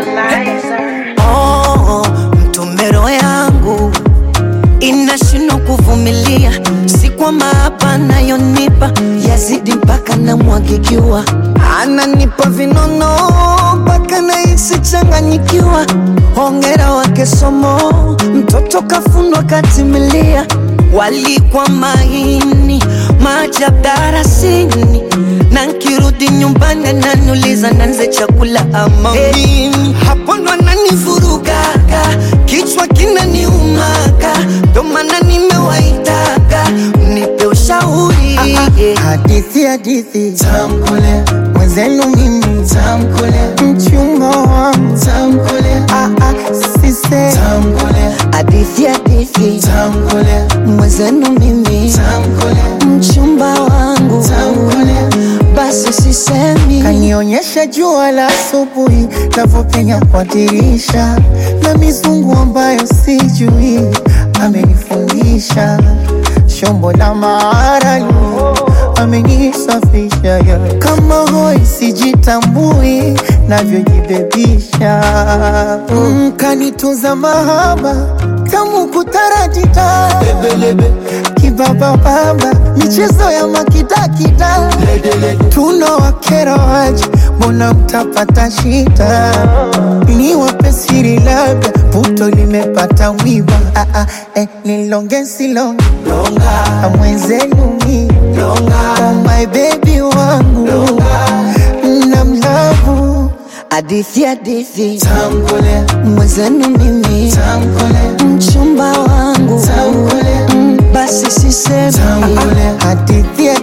Oh, mtomero yangu inashindwa kuvumilia, si kwa maapa nayonipa yazidi mpaka namwagikiwa, ananipa vinono mpaka nahisi changanyikiwa. Hongera wake somo, mtoto kafundwa katimilia, walikwa maini maajabu darasini, na nkirudi nyumbani ananiuliza nanze chakula ama mimi. Hapo ndo ananivurugaga, kichwa kinaniumaga, ndo maana nimewaitaga mnipe ushauri Hadithi hadithi tamkule mwenzenu mimi tamkule mchumba wangu tamkule ah ah sise tamkule hadithi hadithi tamkule mwenzenu mimi tamkule mchumba wangu tamkule basi sisemi kanionyesha jua la asubuhi navyopenya kwa dirisha na mizungu ambayo sijui amenifundisha shombo la maarali amenisafisha ya. kama hoi sijitambui navyojibebisha mm, kanitunza mahaba tamu kutaratita kibabababa michezo ya makidakida tuno wakera waje mbona mtapata shida ni wape siri labda puto limepata mwiba ah, ah, eh, nilonge silonge mwenzenu mi oh my baby wangu na mlavu hadithi hadithi tamkule mwenzenu mimi tamkule mchumba wangu tamkule basi sisemi tamkule hadithi